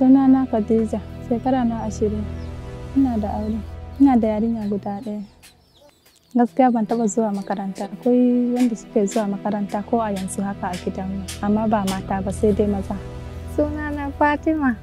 Sunana Khadija, shekara na ashirin. Ina da aure. Ina da yarinya guda ɗaya. Gaskiya ban taɓa zuwa makaranta. Akwai wanda suke zuwa makaranta ko a yanzu haka a gidanmu, amma ba mata ba sai dai maza. Sunana Fatima.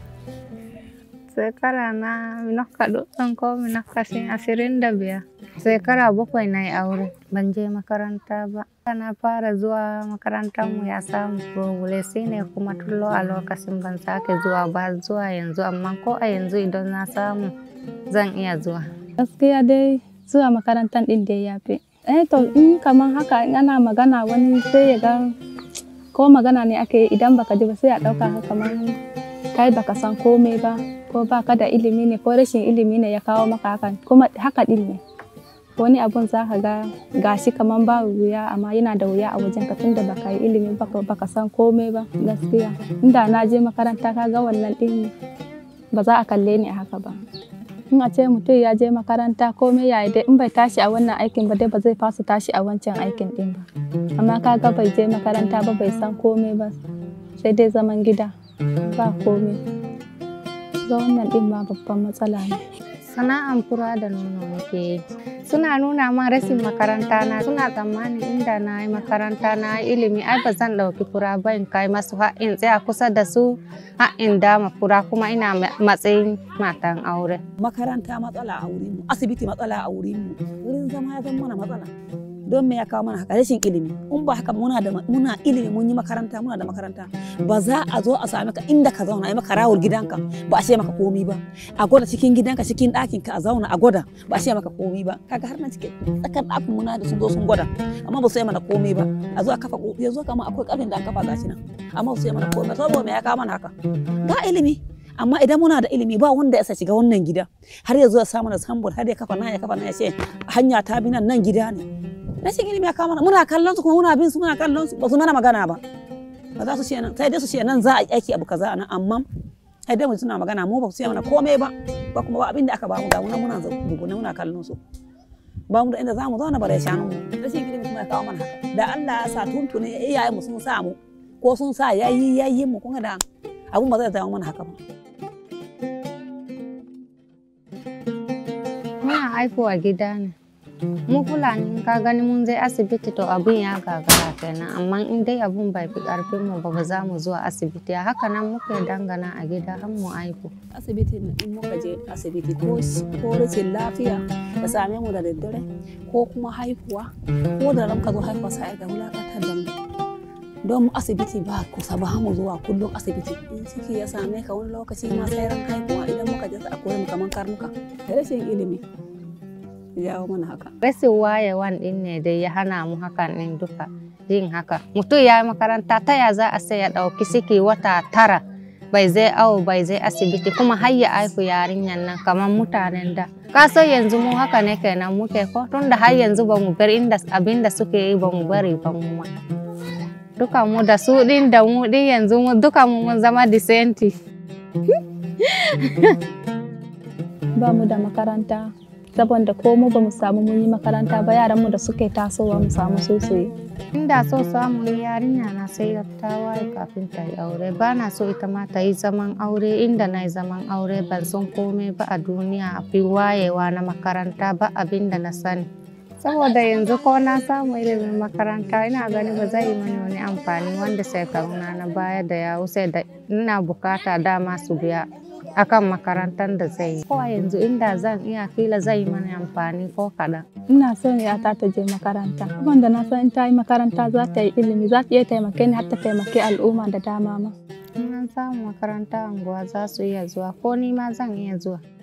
Shekara na minokka ɗuɗɗum ko minokka shin ashirin da biyar. Shekara bakwai na yi aure, ban je makaranta ba. Na fara zuwa makarantar mu ya samu problem shi ne kuma tullo a lokacin ban sake zuwa ba zuwa yanzu amma ko a yanzu idan na samu zan iya zuwa. Gaskiya dai zuwa makarantar ɗin dai ya fi. Eh to in kamar haka in ana magana wani sai ya ga ko magana ne ake yi idan baka ji ba sai a ɗauka ka kamar kai baka san komai ba ko baka da ilimi ne ko rashin ilimi ne ya kawo maka hakan kuma haka ɗin ne. wani abun za ka ga gashi kaman ba wuya amma yana da wuya a wajen ka tunda baka yi ilimi baka baka san komai ba gaskiya inda na je makaranta ka ga wannan din ba za a kalle ni a haka ba in a ce mutum ya je makaranta komai ya dai in bai tashi a wannan aikin ba dai ba zai fasa tashi a wancan aikin din ba amma ka ga bai je makaranta ba bai san komai ba sai dai zaman gida ba komai ga wannan din ma babban matsala ne Sana'an fura da nono muke yi. Suna nuna ma rashin makaranta na suna tsammanin inda na yi makaranta na yi ilimi ai ba zan ɗauki fura ba in kai masu in tsaya kusa da su in dama fura kuma ina matsayin matan aure. Makaranta matsala a wurinmu, asibiti matsala a wurinmu, wurin zama ya zama mana matsala. don me ya kawo mana haka rashin ilimi in ba haka muna da muna ilimi mun yi makaranta muna da makaranta ba za a zo a same ka inda ka zauna a yi maka rawar gidanka ba a ce maka komi ba a gwada cikin gidanka cikin ɗakin ka a zauna a gwada ba a ce maka komi ba kaga har nan cikin tsakar ɗakin muna da sun zo sun gwada amma ba su yi mana komi ba a zo a kafa ya zo kama akwai ƙarfin da an kafa gashi nan amma ba su yi mana komi ba saboda me ya kawo mana haka ga ilimi amma idan muna da ilimi ba wanda ya sa shiga wannan gida har ya zo ya samu da sambul har ya kafa na ya kafa na ya ce hanya ta bi nan nan gida ne rashin ilimi ya kama muna kallon su kuma muna bin su muna kallon su ba su mana magana ba ba za su ce nan sai dai su ce nan za a yi aiki abu kaza nan amma sai dai mu suna magana mu ba su ce mana komai ba ba kuma ba abin da aka ba mu ga muna muna dubuna muna kallon su ba mu da inda za mu zauna bare shanu mu rashin ilimi kuma ya kawo mana haka da Allah ya sa tuntune iyayen mu sun sa mu ko sun sa yayi yayin mu kuma da abun ba zai zama mana haka ba Muna haihuwa gida ne. mu fulani ka gani mun je asibiti to abun ya gagara kenan amma in dai abun bai fi karfin mu ba za mu zuwa asibiti a haka nan muke dangana a gida har mu aihu asibiti in muka je asibiti ko ko rashin lafiya da same mu da daddare ko kuma haihuwa ko da ran ka zo haihuwa sai ga wulakatar da mu don mu asibiti ba kusa ba mu zuwa kullum asibiti in ciki ya same ka wani lokaci ma sai ran haihuwa idan muka je a koyi mu kaman karnuka rashin ilimi jawo mana haka. Rashin wayewan din ne dai ya hana mu hakan din duka yin haka. Mutum ya yi makaranta ta ya za a sai ya ɗauki ciki wata tara bai zai awo bai zai asibiti kuma har ya aihu yarinyan nan kamar mutanen da. Ka san yanzu mu haka ne kenan muke ko tun da har yanzu ba mu bar inda abin da suke yi ba mu bari ba mu ma. Duka mu da su din da mu din yanzu mu duka mu mun zama disenti. ba mu da makaranta saboda ko mu ba mu samu mun yi makaranta ba yaran mu da suke tasowa mu samu so su yi inda so samu yarinya na sai ta waye kafin ta yi aure ba na so ita ma ta yi zaman aure inda na yi zaman aure ban san komai ba a duniya a fi wayewa na makaranta ba abin da na sani saboda yanzu ko na samu ilimin makaranta ina gani ba zai yi mani wani amfani wanda shekaruna na baya da ya wuce da ina bukata dama su biya akan makarantar da zai yi. Ko yanzu inda zan iya kila zai mana amfani ko kaɗan. ina son yata ta je makaranta wanda na san in ta yi makaranta za ta yi ilimi za ta iya taimake ni har ta taimake al'umma da dama ma In an samu makaranta anguwa za su iya zuwa ko ni ma zan iya zuwa.